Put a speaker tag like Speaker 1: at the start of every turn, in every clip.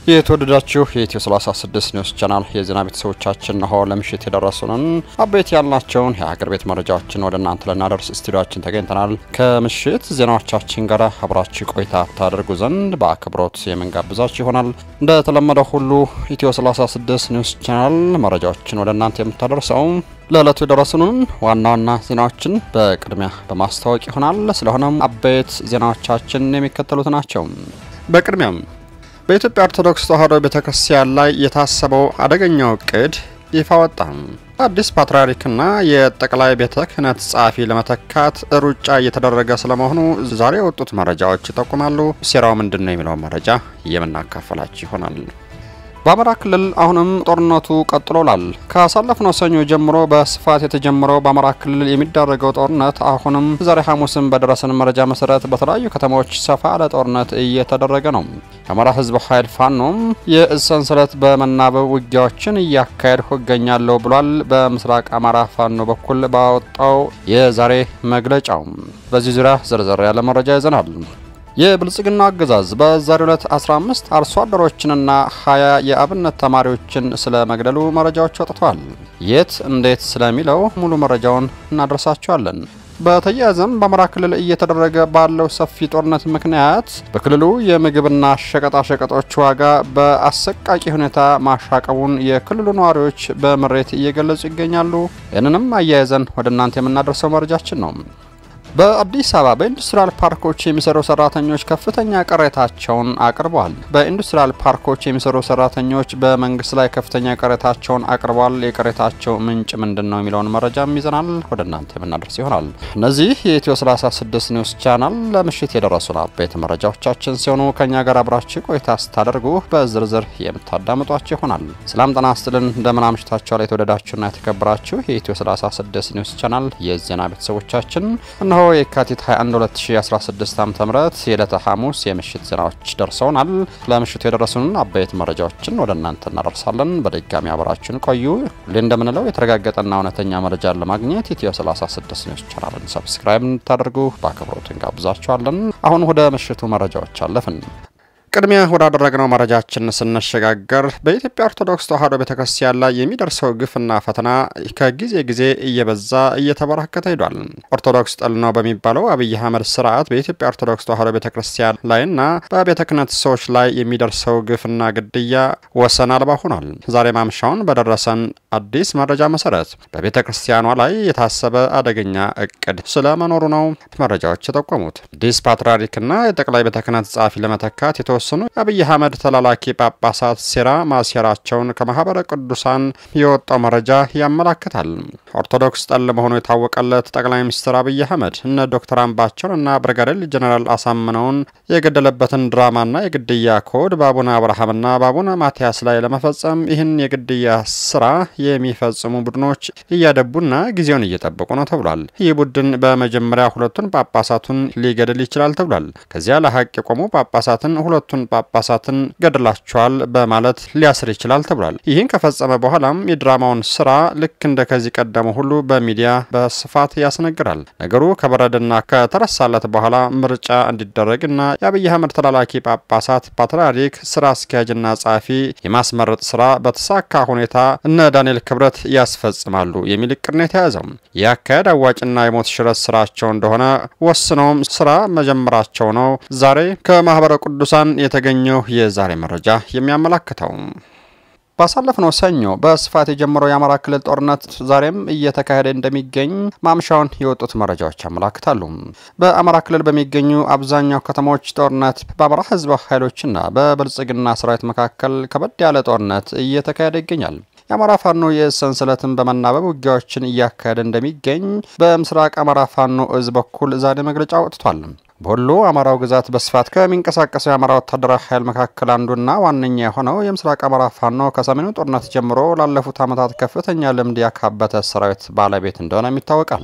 Speaker 1: የተወደዳችሁ የኢትዮ 36 ኒውስ ቻናል የዜና ቤተሰቦቻችን ነሆ ለምሽት የደረሱንን አበይት ያልናቸውን የሀገር ቤት መረጃዎችን ወደ እናንተ ልናደርስ ስቱዲዮችን ተገኝተናል። ከምሽት ዜናዎቻችን ጋር አብራችሁ ቆይታ ታደርጉ ዘንድ በአክብሮት የምንጋብዛችሁ ይሆናል። እንደተለመደው ሁሉ ኢትዮ 36 ኒውስ ቻናል መረጃዎችን ወደ እናንተ የምታደርሰው ለዕለቱ የደረሱንን ዋና ዋና ዜናዎችን በቅድሚያ በማስታወቅ ይሆናል። ስለሆነም አበይት ዜናዎቻችን የሚከተሉት ናቸው። በቅድሚያም በኢትዮጵያ ኦርቶዶክስ ተዋሕዶ ቤተ ክርስቲያን ላይ የታሰበው አደገኛው እቅድ ይፋ ወጣ። አዲስ ፓትርያርክና የጠቅላይ ቤተ ክህነት ጸሐፊ ለመተካት ሩጫ እየተደረገ ስለመሆኑ ዛሬ የወጡት መረጃዎች ይጠቁማሉ። ሴራው ምንድን ነው የሚለውን መረጃ የምናካፈላችሁ ይሆናል። በአማራ ክልል አሁንም ጦርነቱ ቀጥሎላል። ካሳለፍነው ሰኞ ጀምሮ በስፋት የተጀመረው በአማራ ክልል የሚደረገው ጦርነት አሁንም ዛሬ ሐሙስም በደረሰን መረጃ መሰረት በተለያዩ ከተሞች ሰፋ ያለ ጦርነት እየተደረገ ነው። የአማራ ሕዝብ ኃይል ፋኖም የእዝ ሰንሰለት በመናበብ ውጊያዎችን እያካሄድኩ እገኛለሁ ብሏል። በምስራቅ አማራ ፋኖ በኩል ባወጣው የዛሬ መግለጫው በዚህ ዙሪያ ዝርዝር ያለ መረጃ ይዘናል። የብልጽግና አገዛዝ በዛሬው ዕለት 15 አርሶ አደሮችንና 20 የአብነት ተማሪዎችን ስለ መግደሉ መረጃዎች ወጥተዋል። የት እንዴት ስለሚለው ሙሉ መረጃውን እናደርሳቸዋለን። በተያያዘም በአማራ ክልል እየተደረገ ባለው ሰፊ ጦርነት ምክንያት በክልሉ የምግብና ሸቀጣሸቀጦች ዋጋ በአሰቃቂ ሁኔታ ማሻቀቡን የክልሉ ነዋሪዎች በምሬት እየገለጹ ይገኛሉ። ይህንንም አያይዘን ወደ እናንተ የምናደርሰው መረጃችን ነው። በአዲስ አበባ በኢንዱስትሪያል ፓርኮች የሚሰሩ ሰራተኞች ከፍተኛ ቅሬታቸውን አቅርበዋል። በኢንዱስትሪያል ፓርኮች የሚሰሩ ሰራተኞች በመንግስት ላይ ከፍተኛ ቅሬታቸውን አቅርበዋል። የቅሬታቸው ምንጭ ምንድን ነው የሚለውን መረጃም ይዘናል ወደ እናንተ የምናደርስ ይሆናል። እነዚህ የኢትዮ 36 ኒውስ ቻናል ለምሽት የደረሱን አበይት መረጃዎቻችን ሲሆኑ ከእኛ ጋር አብራችሁ ቆይታ ስታደርጉ በዝርዝር የምታዳምጧቸው ይሆናል። ሰላም ጤና ይስጥልን። እንደምን አምሽታችኋል? የተወደዳችሁና የተከበራችሁ የኢትዮ 36 ኒውስ ቻናል የዜና ቤተሰቦቻችን እነሆ የካቲት 21 2016 ዓ.ም የዕለተ ሐሙስ የምሽት ዜናዎች ደርሰውናል። ለምሽቱ የደረሱንን አበይት መረጃዎችን ወደ እናንተ እናደርሳለን። በድጋሚ አብራችን ቆዩ። ሁሌ እንደምንለው የተረጋገጠና እውነተኛ መረጃን ለማግኘት ኢትዮ 36 ኒውስ ቻናልን ሰብስክራይብ እንድታደርጉ በአክብሮት እንጋብዛችኋለን። አሁን ወደ ምሽቱ መረጃዎች አለፍን። ቅድሚያ ወዳደረግነው መረጃችን ስንሸጋገር በኢትዮጵያ ኦርቶዶክስ ተዋሕዶ ቤተ ክርስቲያን ላይ የሚደርሰው ግፍና ፈተና ከጊዜ ጊዜ እየበዛ እየተበራከተ ሄዷል። ኦርቶዶክስ ጠል ነው በሚባለው አብይ አህመድ ስርዓት በኢትዮጵያ ኦርቶዶክስ ተዋሕዶ ቤተ ክርስቲያን ላይና በቤተ ክህነት ሰዎች ላይ የሚደርሰው ግፍና ግድያ ወሰን አልባ ሆኗል። ዛሬ ማምሻውን በደረሰን አዲስ መረጃ መሰረት በቤተ ክርስቲያኗ ላይ የታሰበ አደገኛ እቅድ ስለመኖሩ ነው መረጃዎች የጠቆሙት። አዲስ ፓትርያርክና የጠቅላይ ቤተ ክህነት ጸሐፊ ለመተካት የተወሰኑ የአብይ አህመድ ተላላኪ ጳጳሳት ሴራ ማሴራቸውን ከማህበረ ቅዱሳን የወጣው መረጃ ያመላክታል። ኦርቶዶክስ ጠል መሆኑ የታወቀለት ጠቅላይ ሚኒስትር አብይ አህመድ እነ ዶክተር አምባቸውን እና ብርጋዴር ጀኔራል አሳምነውን የገደለበትን ድራማና የግድያ ኮድ በአቡነ አብርሃምና በአቡነ ማትያስ ላይ ለመፈጸም ይህን የግድያ ስራ የሚፈጽሙ ቡድኖች እያደቡና ጊዜውን እየጠበቁ ነው ተብሏል። ይህ ቡድን በመጀመሪያ ሁለቱን ጳጳሳቱን ሊገድል ይችላል ተብሏል። ከዚያ ለሀቅ የቆሙ ጳጳሳትን ሁለቱን ጳጳሳትን ገድላቸዋል በማለት ሊያስር ይችላል ተብሏል። ይህን ከፈጸመ በኋላም የድራማውን ስራ ልክ እንደ ከዚህ ቀደሙ ሁሉ በሚዲያ በስፋት ያስነግራል። ነገሩ ከበረደና ከተረሳለት በኋላ ምርጫ እንዲደረግና የአብይ አህመድ ተላላኪ ጳጳሳት ፓትርያርክ ስራ አስኪያጅና ጸሐፊ የማስመረጥ ስራ በተሳካ ሁኔታ እነ ዳንኤል ክብረት ያስፈጽማሉ የሚል እቅድ ነው የተያዘው። ይህ አካሄድ አዋጭና የሞት ሽረት ስራቸው እንደሆነ ወስነውም ስራ መጀመራቸው ነው ዛሬ ከማህበረ ቅዱሳን የተገኘው የዛሬ መረጃ የሚያመላክተው። ባሳለፍነው ሰኞ በስፋት የጀመረው የአማራ ክልል ጦርነት ዛሬም እየተካሄደ እንደሚገኝ ማምሻውን የወጡት መረጃዎች ያመላክታሉ። በአማራ ክልል በሚገኙ አብዛኛው ከተሞች ጦርነት በአማራ ህዝባዊ ኃይሎችና በብልጽግና ሰራዊት መካከል ከበድ ያለ ጦርነት እየተካሄደ ይገኛል። የአማራ ፋኖ የእዝ ሰንሰለትን በመናበብ ውጊያዎችን እያካሄደ እንደሚገኝ በምስራቅ አማራ ፋኖ እዝ በኩል ዛሬ መግለጫ ወጥቷል። በወሎ አማራው ግዛት በስፋት ከሚንቀሳቀሰው የአማራ ወታደራዊ ኃይል መካከል አንዱና ዋነኛ የሆነው የምስራቅ አማራ ፋኖ ከሰሜኑ ጦርነት ጀምሮ ላለፉት ዓመታት ከፍተኛ ልምድ ያካበተ ሰራዊት ባለቤት እንደሆነም ይታወቃል።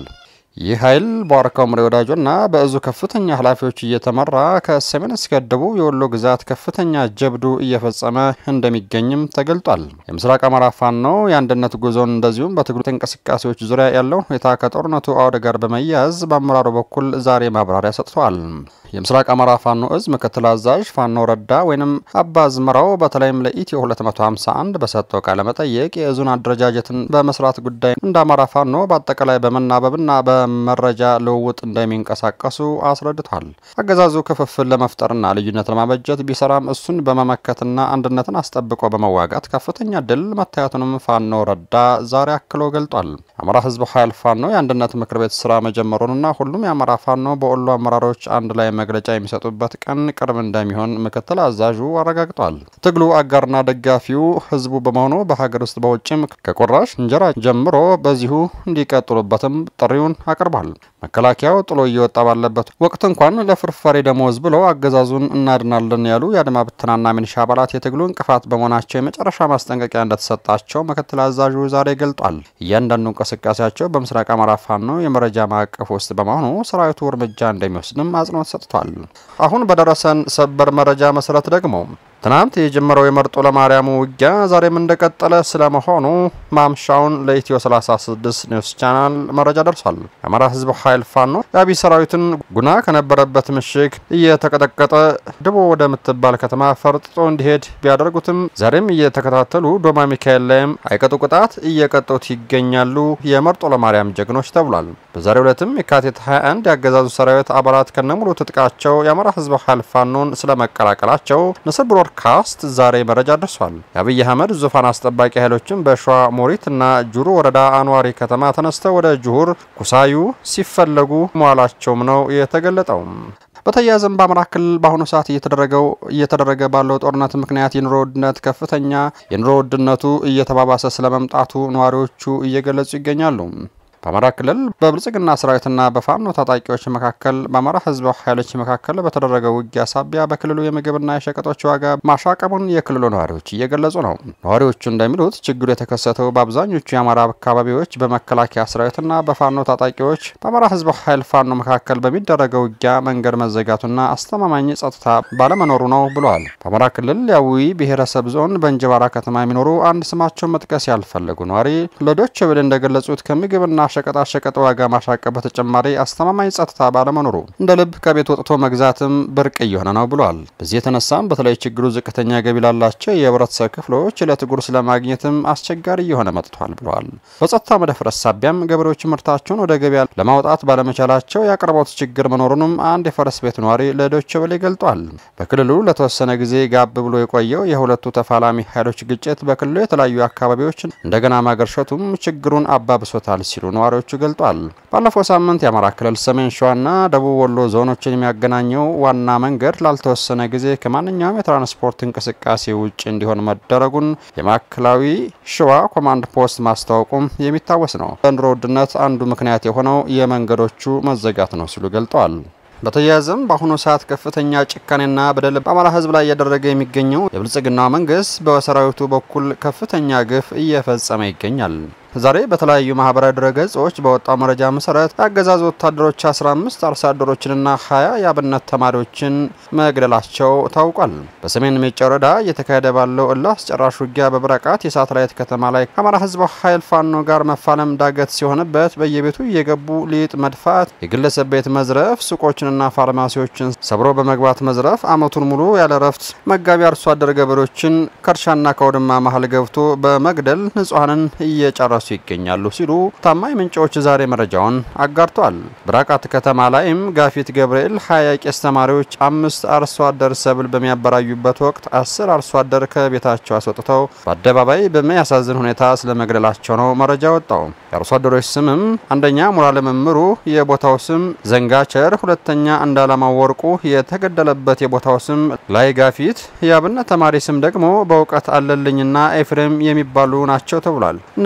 Speaker 1: ይህ ኃይል በዋርካው ምሬ ወዳጆና በእዙ ከፍተኛ ኃላፊዎች እየተመራ ከሰሜን እስከ ደቡብ የወሎ ግዛት ከፍተኛ ጀብዱ እየፈጸመ እንደሚገኝም ተገልጧል። የምስራቅ አማራ ፋኖ የአንድነት ጉዞን እንደዚሁም በትግሉ እንቅስቃሴዎች ዙሪያ ያለውን ሁኔታ ከጦርነቱ አውድ ጋር በመያያዝ በአመራሩ በኩል ዛሬ ማብራሪያ ሰጥተዋል። የምስራቅ አማራ ፋኖ እዝ ምክትል አዛዥ ፋኖ ረዳ ወይም አባ ዝመራው በተለይም ለኢትዮ 251 በሰጠው ቃለ መጠየቅ የእዙን አደረጃጀትን በመስራት ጉዳይ እንደ አማራ ፋኖ በአጠቃላይ በመናበብና በመረጃ ልውውጥ እንደሚንቀሳቀሱ አስረድቷል። አገዛዙ ክፍፍል ለመፍጠርና ልዩነት ለማበጀት ቢሰራም እሱን በመመከትና አንድነትን አስጠብቆ በመዋጋት ከፍተኛ ድል መታየቱንም ፋኖ ረዳ ዛሬ አክሎ ገልጧል። አማራ ህዝብ ኃይል ፋኖ የአንድነት ምክር ቤት ስራ መጀመሩንና ሁሉም የአማራ ፋኖ በወሎ አመራሮች አንድ ላይ መግለጫ የሚሰጡበት ቀን ቅርብ እንደሚሆን ምክትል አዛዡ አረጋግጧል። ትግሉ አጋርና ደጋፊው ህዝቡ በመሆኑ በሀገር ውስጥ በውጭም ከቁራሽ እንጀራ ጀምሮ በዚሁ እንዲቀጥሉበትም ጥሪውን አቅርቧል። መከላከያው ጥሎ እየወጣ ባለበት ወቅት እንኳን ለፍርፋሪ ደሞዝ ብሎ አገዛዙን እናድናለን ያሉ የአድማ ብተናና ሚኒሻ አባላት የትግሉ እንቅፋት በመሆናቸው የመጨረሻ ማስጠንቀቂያ እንደተሰጣቸው ምክትል አዛዡ ዛሬ ገልጧል። እያንዳንዱ እንቅስቃሴያቸው በምስራቅ አማራ ፋኖ የመረጃ ማዕቀፍ ውስጥ በመሆኑ ሰራዊቱ እርምጃ እንደሚወስድም አጽንኦት ሰጥቷል። አሁን በደረሰን ሰበር መረጃ መሰረት ደግሞ ትናንት የጀመረው የመርጦ ለማርያሙ ውጊያ ዛሬም እንደቀጠለ ስለመሆኑ ማምሻውን ለኢትዮ 36 ኒውስ ቻናል መረጃ ደርሷል። የአማራ ህዝብ ኃይል ፋኖ የአብይ ሰራዊትን ጉና ከነበረበት ምሽግ እየተቀጠቀጠ ድቦ ወደምትባል ከተማ ፈርጥጦ እንዲሄድ ቢያደርጉትም ዛሬም እየተከታተሉ ዶማ ሚካኤል ላይም አይቀጡ ቅጣት እየቀጡት ይገኛሉ የመርጦ ለማርያም ጀግኖች ተብሏል። በዛሬው ዕለትም የካቲት 21 የአገዛዙ ሰራዊት አባላት ከነሙሉ ትጥቃቸው የአማራ ህዝብ ኃይል ፋኖን ስለመቀላቀላቸው ንስር ብሮድካስት ዛሬ መረጃ ደርሷል። የአብይ አህመድ ዙፋን አስጠባቂ ኃይሎችም በሸዋ ሞሪት እና ጁሩ ወረዳ አንዋሪ ከተማ ተነስተው ወደ ጁሁር ኩሳዩ ሲፈለጉ መዋላቸውም ነው የተገለጠው። በተያያዘም በአማራ ክልል በአሁኑ ሰዓት እየተደረገው እየተደረገ ባለው ጦርነት ምክንያት የኑሮ ውድነት ከፍተኛ የኑሮ ውድነቱ እየተባባሰ ስለመምጣቱ ነዋሪዎቹ እየገለጹ ይገኛሉ። በአማራ ክልል በብልጽግና ሰራዊትና በፋኖ ታጣቂዎች መካከል በአማራ ህዝብ ኃይሎች መካከል በተደረገው ውጊያ ሳቢያ በክልሉ የምግብና የሸቀጦች ዋጋ ማሻቀቡን የክልሉ ነዋሪዎች እየገለጹ ነው። ነዋሪዎቹ እንደሚሉት ችግሩ የተከሰተው በአብዛኞቹ የአማራ አካባቢዎች በመከላከያ ሰራዊትና በፋኖ ታጣቂዎች በአማራ ህዝብ ኃይል ፋኖ መካከል በሚደረገው ውጊያ መንገድ መዘጋቱና አስተማማኝ ጸጥታ ባለመኖሩ ነው ብለዋል። በአማራ ክልል የአዊ ብሔረሰብ ዞን በእንጅባራ ከተማ የሚኖሩ አንድ ስማቸውን መጥቀስ ያልፈለጉ ነዋሪ ለዶይቼ ቬለ እንደገለጹት ከምግብና ሸቀጣ ሸቀጥ ዋጋ ማሻቀብ በተጨማሪ አስተማማኝ ጸጥታ ባለመኖሩ እንደ ልብ ከቤት ወጥቶ መግዛትም ብርቅ እየሆነ ነው ብሏል። በዚህ የተነሳም በተለይ ችግሩ ዝቅተኛ ገቢ ላላቸው የህብረተሰብ ክፍሎች ዕለት ጉርስ ለማግኘትም አስቸጋሪ እየሆነ መጥቷል ብለዋል። በጸጥታ መደፍረስ ሳቢያም ገበሬዎች ምርታቸውን ወደ ገበያ ለማውጣት ባለመቻላቸው የአቅርቦት ችግር መኖሩንም አንድ የፈረስ ቤት ነዋሪ ለዶይቼ ቬለ ገልጧል። በክልሉ ለተወሰነ ጊዜ ጋብ ብሎ የቆየው የሁለቱ ተፋላሚ ኃይሎች ግጭት በክልሉ የተለያዩ አካባቢዎችን እንደገና ማገርሸቱም ችግሩን አባብሶታል ሲሉ ነዋሪዎቹ ገልጧል። ባለፈው ሳምንት የአማራ ክልል ሰሜን ሸዋና ደቡብ ወሎ ዞኖችን የሚያገናኘው ዋና መንገድ ላልተወሰነ ጊዜ ከማንኛውም የትራንስፖርት እንቅስቃሴ ውጭ እንዲሆን መደረጉን የማዕከላዊ ሸዋ ኮማንድ ፖስት ማስታወቁም የሚታወስ ነው። ለኑሮ ውድነት አንዱ ምክንያት የሆነው የመንገዶቹ መዘጋት ነው ሲሉ ገልጠዋል። በተያያዘም በአሁኑ ሰዓት ከፍተኛ ጭካኔና በደል በአማራ ሕዝብ ላይ እያደረገ የሚገኘው የብልጽግና መንግስት በሰራዊቱ በኩል ከፍተኛ ግፍ እየፈጸመ ይገኛል። ዛሬ በተለያዩ ማህበራዊ ድረገጾች በወጣው መረጃ መሰረት የአገዛዙ ወታደሮች 15 አርሶ አደሮችንና 20 የአብነት ተማሪዎችን መግደላቸው ታውቋል። በሰሜን ሜጫ ወረዳ እየተካሄደ ባለው እልህ አስጨራሽ ውጊያ በብረቃት የሳተላይት ከተማ ላይ ከአማራ ህዝብ ኃይል ፋኖ ጋር መፋለም ዳገት ሲሆንበት በየቤቱ እየገቡ ሊጥ መድፋት፣ የግለሰብ ቤት መዝረፍ፣ ሱቆችንና ፋርማሲዎችን ሰብሮ በመግባት መዝረፍ፣ አመቱን ሙሉ ያለ ረፍት መጋቢ አርሶ አደር ገበሬዎችን ከእርሻና ከውድማ መሀል ገብቶ በመግደል ንጹሐንን እየጨረሱ ይገኛሉ ሲሉ ታማኝ ምንጮች ዛሬ መረጃውን አጋርተዋል። ብራቃት ከተማ ላይም ጋፊት ገብርኤል ሀያ ቄስ ተማሪዎች አምስት አርሶ አደር ሰብል በሚያበራዩበት ወቅት አስር አርሶ አደር ከቤታቸው አስወጥተው በአደባባይ በሚያሳዝን ሁኔታ ስለመግደላቸው ነው መረጃ ወጣው። የአርሶ አደሮች ስምም አንደኛ ሙራለ መምሩ የቦታው ስም ዘንጋቸር፣ ሁለተኛ እንዳላማው ወርቁ የተገደለበት የቦታው ስም ላይ ጋፊት፣ የአብነት ተማሪ ስም ደግሞ በእውቀት አለልኝና ኤፍሬም የሚባሉ ናቸው ተብሏል። እነዚህ ስማ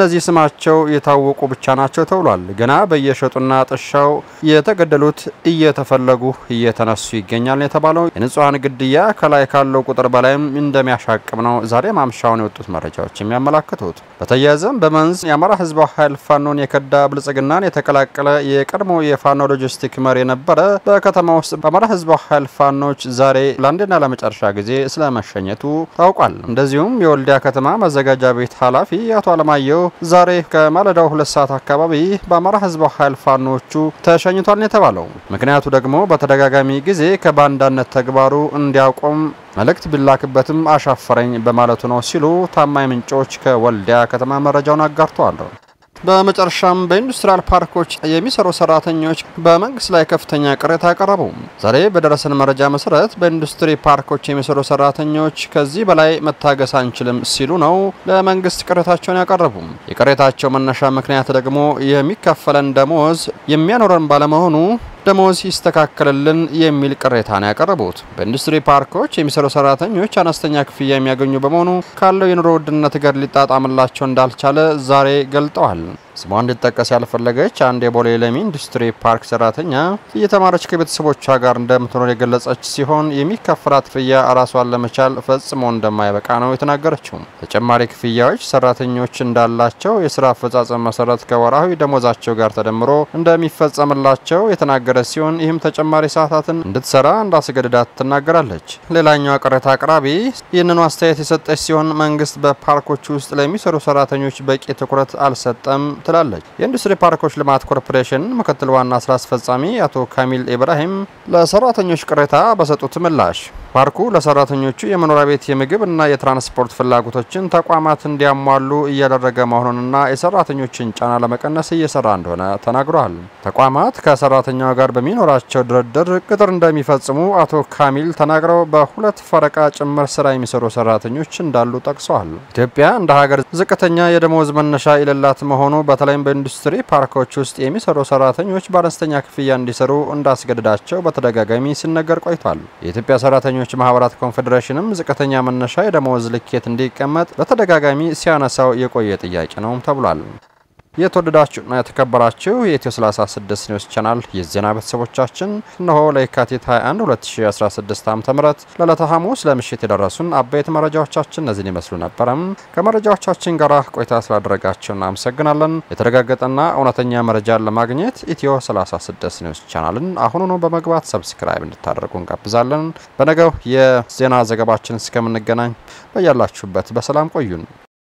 Speaker 1: መሆናቸው የታወቁ ብቻ ናቸው ተብሏል። ገና በየሸጡና ጥሻው የተገደሉት እየተፈለጉ እየተነሱ ይገኛል የተባለው የንጹሐን ግድያ ከላይ ካለው ቁጥር በላይም እንደሚያሻቅብ ነው ዛሬ ማምሻውን የወጡት መረጃዎች የሚያመላክቱት። በተያያዘም በመንዝ የአማራ ህዝባዊ ኃይል ፋኖን የከዳ ብልጽግናን የተቀላቀለ የቀድሞ የፋኖ ሎጂስቲክ መሪ የነበረ በከተማ ውስጥ በአማራ ህዝባዊ ኃይል ፋኖች ዛሬ ለአንድና ለመጨረሻ ጊዜ ስለመሸኘቱ ታውቋል። እንደዚሁም የወልዲያ ከተማ መዘጋጃ ቤት ኃላፊ አቶ አለማየሁ ዛሬ ከማለዳው ሁለት ሰዓት አካባቢ በአማራ ህዝባዊ ኃይል ፋኖቹ ተሸኝቷል ነው የተባለው። ምክንያቱ ደግሞ በተደጋጋሚ ጊዜ ከባንዳነት ተግባሩ እንዲያቆም መልእክት ቢላክበትም አሻፈረኝ በማለቱ ነው ሲሉ ታማኝ ምንጮች ከወልዲያ ከተማ መረጃውን አጋርተዋል። በመጨረሻም በኢንዱስትሪያል ፓርኮች የሚሰሩ ሰራተኞች በመንግስት ላይ ከፍተኛ ቅሬታ አቀረቡ። ዛሬ በደረሰን መረጃ መሰረት በኢንዱስትሪ ፓርኮች የሚሰሩ ሰራተኞች ከዚህ በላይ መታገስ አንችልም ሲሉ ነው ለመንግስት ቅሬታቸውን ያቀረቡ። የቅሬታቸው መነሻ ምክንያት ደግሞ የሚከፈለን ደሞዝ የሚያኖረን ባለመሆኑ ደሞዝ ይስተካከልልን የሚል ቅሬታ ነው ያቀረቡት። በኢንዱስትሪ ፓርኮች የሚሰሩ ሰራተኞች አነስተኛ ክፍያ የሚያገኙ በመሆኑ ካለው የኑሮ ውድነት ጋር ሊጣጣምላቸው እንዳልቻለ ዛሬ ገልጠዋል። ስሟ እንዲጠቀስ ያልፈለገች አንድ የቦሌ ለሚ ኢንዱስትሪ ፓርክ ሰራተኛ እየተማረች ከቤተሰቦቿ ጋር እንደምትኖር የገለጸች ሲሆን የሚከፈላት ክፍያ ራሷን ለመቻል ፈጽሞ እንደማይበቃ ነው የተናገረችው። ተጨማሪ ክፍያዎች ሰራተኞች እንዳላቸው የስራ አፈጻጸም መሰረት ከወራዊ ደሞዛቸው ጋር ተደምሮ እንደሚፈጸምላቸው የተናገረ ሲሆን ይህም ተጨማሪ ሰዓታትን እንድትሰራ እንዳስገድዳት ትናገራለች። ሌላኛዋ ቅሬታ አቅራቢ ይህንኑ አስተያየት የሰጠች ሲሆን መንግስት በፓርኮች ውስጥ ለሚሰሩ ሰራተኞች በቂ ትኩረት አልሰጠም ትላለች። የኢንዱስትሪ ፓርኮች ልማት ኮርፖሬሽን ምክትል ዋና ስራ አስፈጻሚ አቶ ካሚል ኢብራሂም ለሰራተኞች ቅሬታ በሰጡት ምላሽ ፓርኩ ለሰራተኞቹ የመኖሪያ ቤት፣ የምግብ እና የትራንስፖርት ፍላጎቶችን ተቋማት እንዲያሟሉ እያደረገ መሆኑንና የሰራተኞችን ጫና ለመቀነስ እየሰራ እንደሆነ ተናግረዋል። ተቋማት ከሰራተኛው ጋር በሚኖራቸው ድርድር ቅጥር እንደሚፈጽሙ አቶ ካሚል ተናግረው በሁለት ፈረቃ ጭምር ስራ የሚሰሩ ሰራተኞች እንዳሉ ጠቅሰዋል። ኢትዮጵያ እንደ ሀገር ዝቅተኛ የደሞዝ መነሻ የሌላት መሆኑ በተለይም በኢንዱስትሪ ፓርኮች ውስጥ የሚሰሩ ሰራተኞች በአነስተኛ ክፍያ እንዲሰሩ እንዳስገድዳቸው በተደጋጋሚ ሲነገር ቆይቷል። የኢትዮጵያ ሰራተኞች ማህበራት ኮንፌዴሬሽንም ዝቅተኛ መነሻ የደሞዝ ልኬት እንዲቀመጥ በተደጋጋሚ ሲያነሳው የቆየ ጥያቄ ነው ተብሏል። የተወደዳችሁና የተከበራችሁ የኢትዮ 36 ኒውስ ቻናል የዜና ቤተሰቦቻችን እነሆ ለየካቲት 21 2016 ዓ ም ለዕለተ ሐሙስ ለምሽት የደረሱን አበይት መረጃዎቻችን እነዚህን ይመስሉ ነበረም። ከመረጃዎቻችን ጋር ቆይታ ስላደረጋችሁ እናመሰግናለን። የተረጋገጠና እውነተኛ መረጃን ለማግኘት ኢትዮ 36 ኒውስ ቻናልን አሁኑኑ በመግባት ሰብስክራይብ እንድታደርጉ እንጋብዛለን። በነገው የዜና ዘገባችን እስከምንገናኝ በያላችሁበት በሰላም ቆዩን።